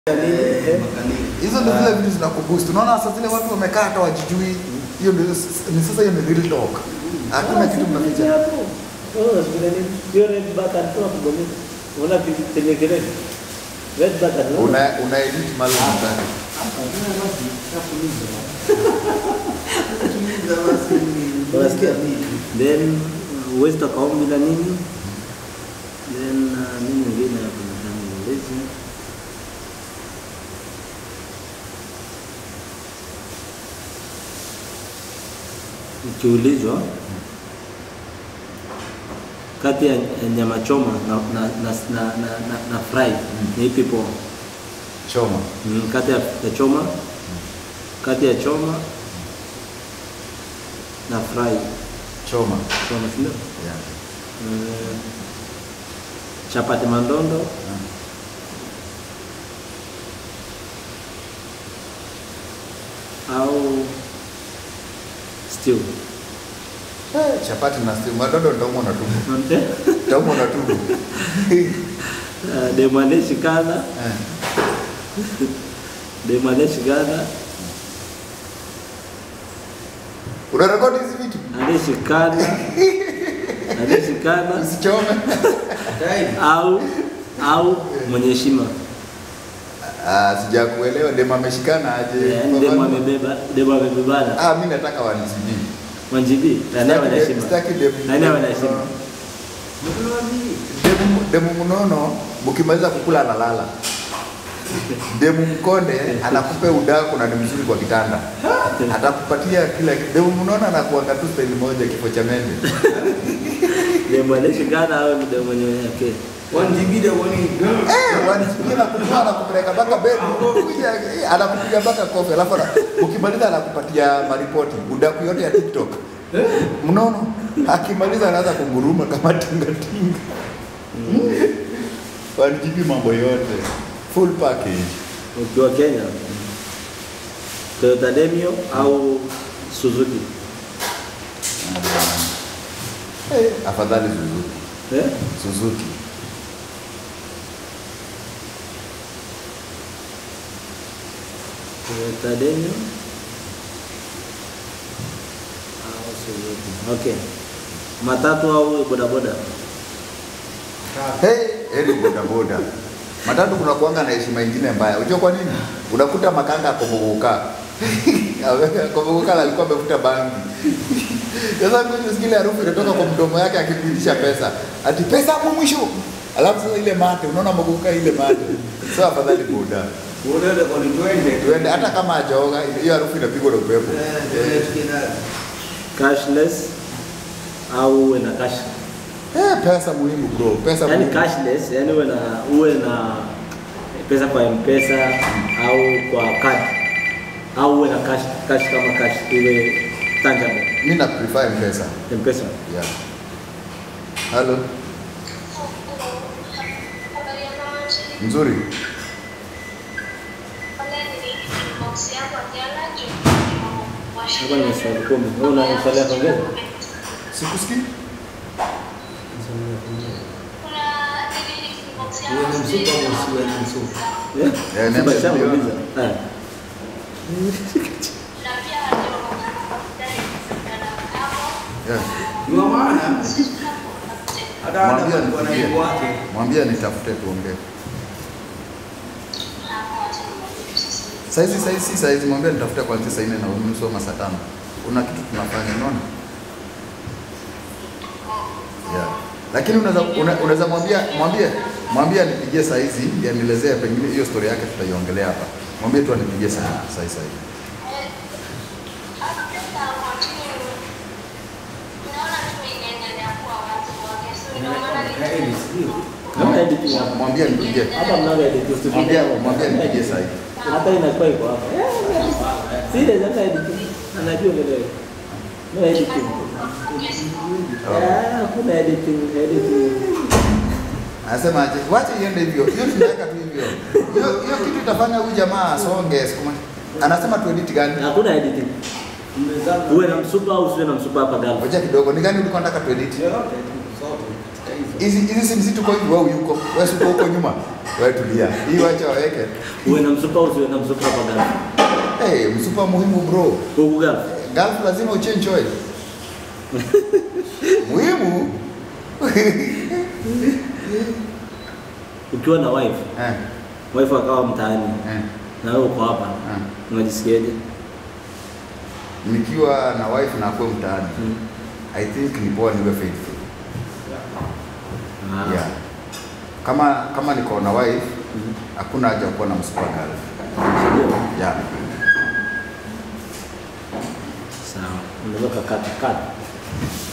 Hizo ndio zile vitu zinakuboost. Unaona sasa zile watu wamekaa hata wajijui. Hiyo ndio ni sasa hiyo ni real talk. Hakuna kitu mnaficha. Hiyo red button tu hapo bonito. Unaona penye kelele. Red button. unaona? Una una edit mali unataka. Unasikia? Then huwezi toka home bila nini? Then uh, nini nyingine hapo nadhani ulezi. Ukiulizwa kati ya ya nyama choma na na na na, na, na, na fry ni ipi poa? Choma. Mm, kati ya, ya choma kati ya choma na fry Choma. choma si ndio? Yeah. Mm, chapati mandondo au stew Eh, chapati na stew. Madondo nitaumwa na tumbo. Ante? Nitaumwa na tumbo. Uh, demane shikana Eh. demane shikana Unarekodi hizi vitu? aneshikana aneshikana Usichome. au au mwenye heshima Ah, sijakuelewa dema ameshikana aje? Yaani demo amebeba demo amebebana Ah, mimi nataka wanisibii. wanjibi nani awe na heshima Sitaki demu. nani awe na heshima Demu, demu mnono mkimaliza kukula analala. Demu mkonde anakupe udaku na ni mzuri kwa kitanda. Atakupatia kila kitu. Demu mnono anakuanga tu staili moja kifo cha mende. demo aneshikana au ni demo mwenye yake Eh, wanisikia na kutoa na kupeleka mpaka bed. Kuja eh, anakupiga mpaka kofi alafu ana- ukimaliza anakupatia maripoti udaku yote ya TikTok. Mnono akimaliza anaanza kunguruma kama tinga tinga. Wanijibi mambo yote. Full package. ukiwa Kenya Toyota Demio au Suzuki Eh, afadhali Suzuki. eh? Suzuki. Toyota Demio au Suzuki okay matatu au bodaboda Hey, heri boda boda. Matatu kuna kuanga na heshima ingine mbaya. Unajua kwa nini? Unakuta makanga akomogoka. Akomogoka alikuwa amevuta bangi. Sasa mimi nisikia ile harufu inatoka kwa mdomo yake akipitisha pesa. Ati pesa hapo mwisho. Alafu sasa ile mate, unaona mogoka ile mate. Sasa afadhali boda. Tuende hata kama hajaoga, hiyo harufu inapigwa na upepo. cashless au uwe na cash Eh, pesa muhimu bro. Pesa yani muhimu. cashless yani uwe na uwe na pesa kwa mpesa au kwa card au uwe na cash cash kama cash ile tangible Mimi na prefer mpesa. mpesa Yeah. Hello. Nzuri. Hapa ni swali kumi. Wewe una swali ya kuongeza? Sikusikii? Eh? Eh, Si niambie, basha ndio. muuliza. Eh. Yeah. Hata hata Mwambie kwa nipigie. naibu wake. Mwambie nitafute tuongee. Saizi saizi si saizi mwambie nitafute kuanzia saa nne na unusu ama saa tano. Kuna kitu tunafanya unaona? Yeah. Lakini unaweza una- unaweza mwambia mwambie mwambie anipigie saa hizi ndiye anielezee pengine hiyo story yake tutaiongelea hapa. Mwambie tu anipigie saa saa saa hizi. Kama editing hapa. Mwambie anipigie. Hapa mnaga editing studio. Mwambie mwambie anipigie saa hizi. Hata inakuwa iko hapa. Serious hata editing. Anajua vile. No editing. Ah, kuna editing, editing. Anasema aje, wacha iende hivyo. Hiyo tunaweka tu hivyo. Hiyo hiyo kitu itafanya huyu jamaa asonge siku moja. Anasema tu edit gani? Hakuna editing. Uwe na msupa au usiwe na msupa hapa gani? Ngoja kidogo, ni gani ulikuwa unataka tu edit? Yote, zote, katika hizo. hizi hizi si msitu kwa hivi wewe yuko wewe si uko huko nyuma wewe tulia hii wacha waweke Uwe na msupa au usiwe na msupa hapa Gulf? hey, msupa muhimu bro Huku Gulf. Gulf lazima uchange oil muhimu Ukiwa na wife, eh, wife akawa mtaani eh, na wewe uko hapa, eh. unajisikiaje? nikiwa na wife na akuwe mtaani Mm. I think ni poa niwe faithful Ah. yeah. kama kama niko na wife Mhm. hakuna haja ya kuwa na msupa Gulf Ndio. yeah. Sawa. Unaweza kukata kata.